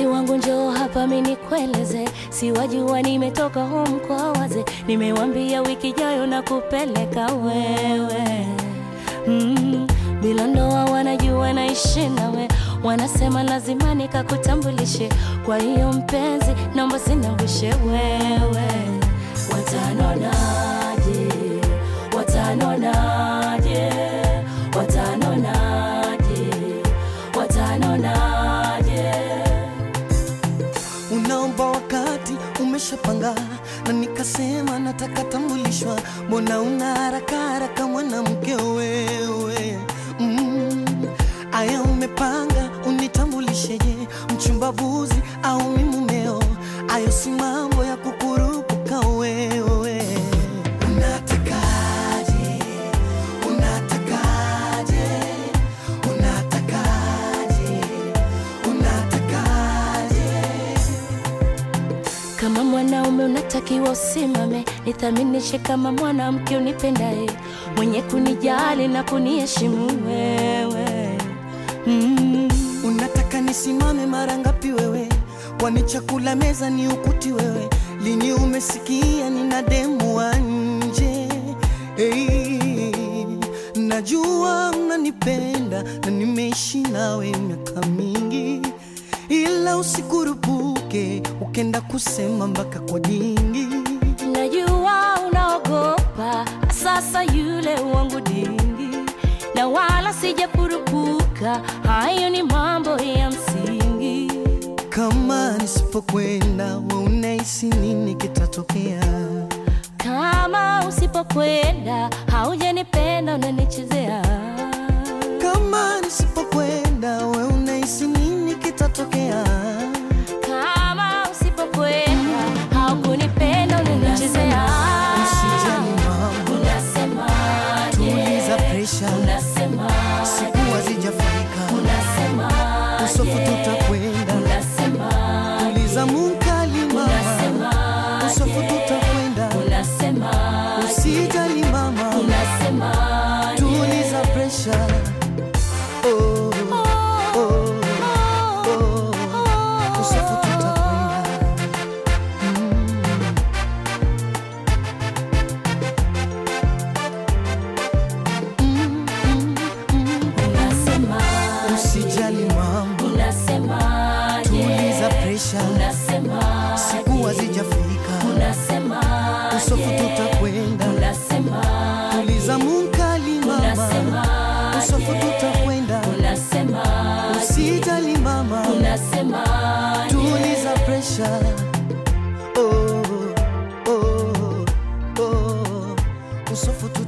wangu njoo hapa mimi nikueleze, si wajua nimetoka home kwa waze, nimewambia wiki jayo na kupeleka wewe mm, bila ndoa wanajua naishi nawe, wanasema lazima nikakutambulishe. Kwa hiyo mpenzi, naomba sinawishe wewe. Watanonaje? Watanonaje? Watanonaje? Watanonaje? Unaomba wakati umeshapanga, na nikasema nataka tambulishwa. Mbona una haraka haraka mwanamke wewe? Mm, aya umepanga unitambulisheje? Mchumba buzi au mi mumeo? Ayo si mambo ya kukurupuka wewe. Unatakaje? Unatakaje? Unatakaje? Unatakaje? Kama mwanaume unatakiwa usimame, nithaminishe kama mwanamke unipendaye, mwenye kunijali na kuniheshimu wewe mm. Unataka nisimame mara ngapi wewe? Kwani chakula meza ni ukuti wewe? Lini umesikia nina demu wa nje? Hey, najua mnanipenda na nimeishi nawe miaka mingi, ila usikurupuke ukenda kusema mpaka kwa dingi. Najua unaogopa sasa yule wangu dingi, na wala sijapurupuka, hayo ni mambo ya msingi. Kama nisipokwenda we unahisi nini kitatokea? Kama usipokwenda haujanipenda, unanichezea. Kama nisipokwenda we unahisi nini kitatokea? Kama usipokwenda haukunipenda, unanichezea. Usijali mambo, Unasemaje? tuliza presha, Unasemaje? siku hazijafika, Unasemaje? usofu tutakwenda, Unasemaje? tuliza munkali mama, Unasemaje? usofu tutakwenda, Unasemaje? usijali mama, Unasemaje? tuliza presha. Oh, oh, oh, usofu tutakwenda. Mm. Mm, mm, mm. Unasemaje? Usijali mambo, Unasemaje? tuliza presha, Unasemaje? siku hazijafika, Unasemaje? usofu tutakwenda, Unasemaje? tuliza munkali mama, Unasemaje? usofu tutakwenda, Unasemaje? usijali mama, Unasemaje? tuliza presha. Oh, oh, oh, usofu